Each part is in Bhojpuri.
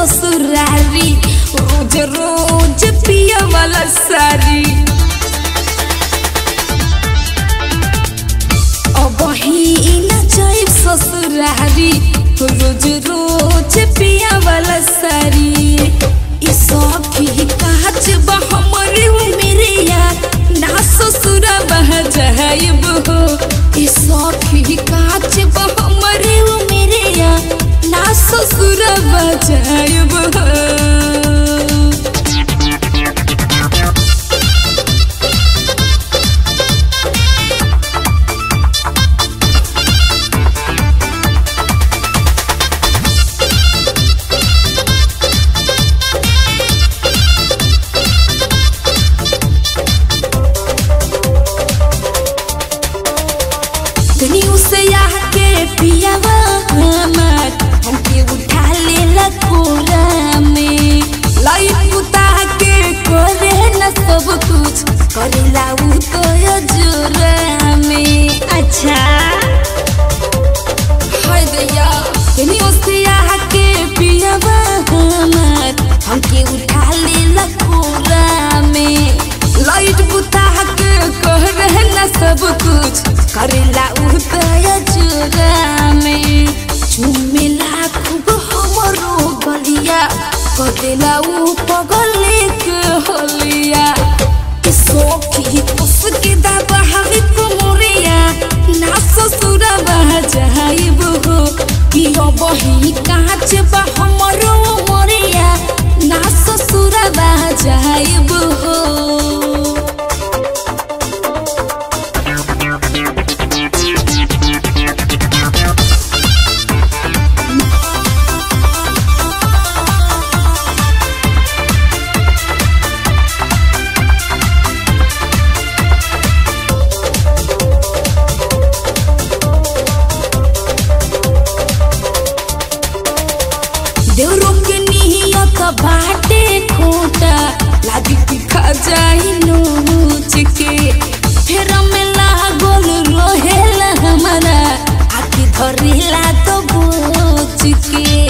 ससुरारी रोज रोज पिया वाला सारी अब ही न जाई ससुरारी रोज रोज पिया वाला सारी ई सब की काज बा हमरे मेरिया ना ससुरा बह जाइब हो ई सब की काज बा हमरे मेरिया ना ससुरा बह जाइब हो दुनिया से आके पियावा हमार हमके उठा ले कोरा में लाइट बुता के करे न सब कुछ करेला उ तो जोरा में अच्छा हाय दैया दुनिया से आके पियावा हमार हमके उठा ले कोरा में लाइट बुता के करे न सब कुछ करेला उदय चुरा में चुमेला खूब हमरो गलिया कदेला उ पगले के होलिया के सोखी उसके दाबा हवे कुमरिया ना ससुरा बह जाइब हो कि अब ही कांच बा हमरो मरिया ना ससुरा बह जाइब हो देवरो के नियत बाटे खोटा लागी कि खा जाई नोच के फेर में लागल रहेला हमारा आखी धरेला तो बोच के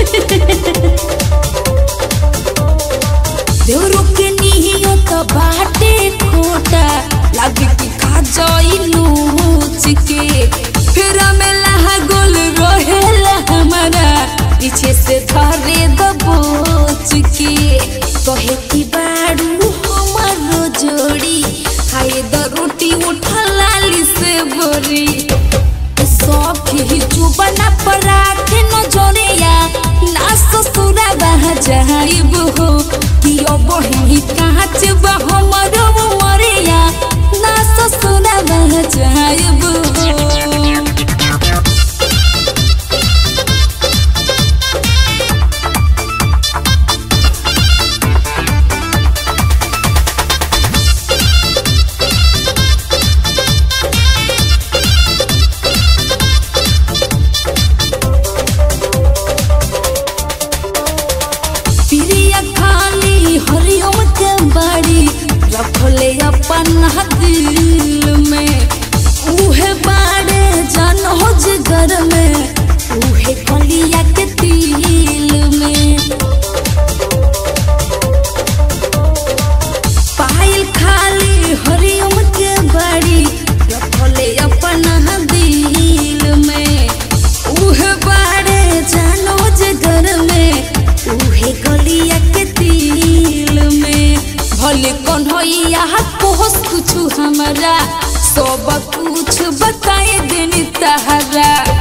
देवरो के नियत बाटे खोटा लागी कि खा जाई नोच के फेर में लागल रहेला हमारा पीछे से धरे दबोच के कहे कि बाड़ू हमारो जोड़ी खाए द रोटी उठा लाली से बोरी सब ही चुबना परा के न जोड़िया ना ससुरा बह जाइब हो कि अब ही कांच बा हमरो मरिया ना ससुरा बह जाइब हो प्रिया खाली हरिओम के बाड़ी रखले अपन दिल में उहे बाड़े जन हो जिगर में उहे कलिया के तिल में पायल खाली हरिओम के बाड़ी रखले अपन दिल में उहे बाड़े जानो जे घर में उहे गलिया के तिल में भले कन्हैया पोस कुछ हमारा सब कुछ बताए देनी तहरा